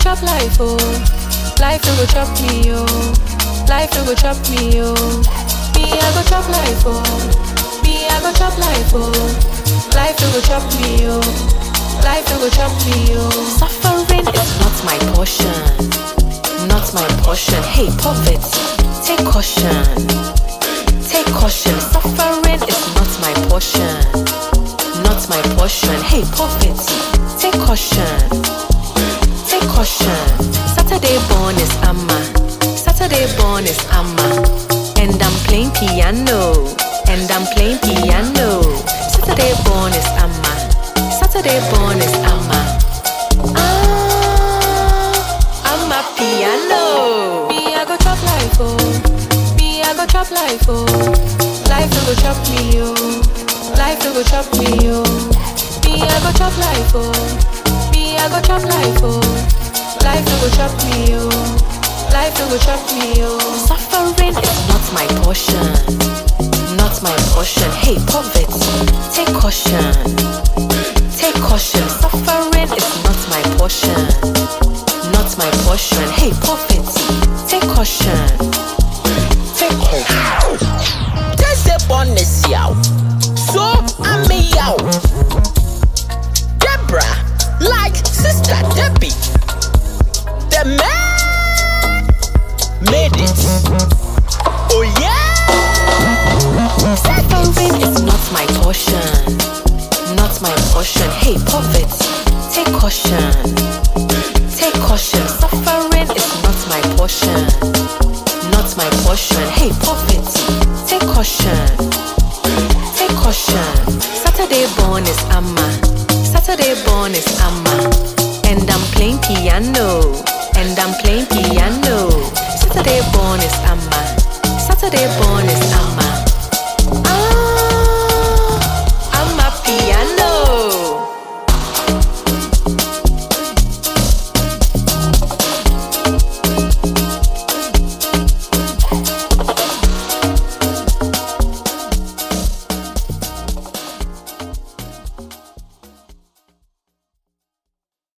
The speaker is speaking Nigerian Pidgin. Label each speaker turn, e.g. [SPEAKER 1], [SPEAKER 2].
[SPEAKER 1] chop life, oh. Life no go chop me, oh. Life no go chop me, oh. Me, I go chop life, oh. Me, I go chop life, oh. Life no go chop me, oh. Life no go chop me, oh.
[SPEAKER 2] Suffering is not my portion. Not my portion. Hey, poverty, take caution. Take caution. Suffering is not my portion. Not my portion. Hey, poverty, take caution. Take caution. Saturday born is Amma. Saturday born is Amma. And I'm playing piano. And I'm playing piano. Saturday born is Amma. Saturday born is Amma. Ah, Amma piano.
[SPEAKER 1] Me, I go chop life, oh. Me, I go chop life, oh. Life no go chop me, oh. Life no go chop me, oh. Me, I go chop life, oh. Me, I go chop life, oh. Life no go chop me, oh. Life no go chop me, oh.
[SPEAKER 2] Suffering is not my portion. Not my portion. Hey, poverty, take caution. Take caution. Suffering is not my portion. Not my portion. Hey, poverty, take caution. Take caution.
[SPEAKER 3] Just a bonus yow. So I'm a yow. Deborah, like sister Debbie. The man made it. Oh yeah.
[SPEAKER 2] Suffering is not my portion. Not my portion. Hey, poverty, take caution. Take caution. Suffering is not my portion. Not my portion. Hey, poverty, take caution. Take caution. Saturday born is Amma. Saturday born is Amma. And I'm playing piano. And I'm playing piano. Saturday born is Amma. Saturday born is Amma.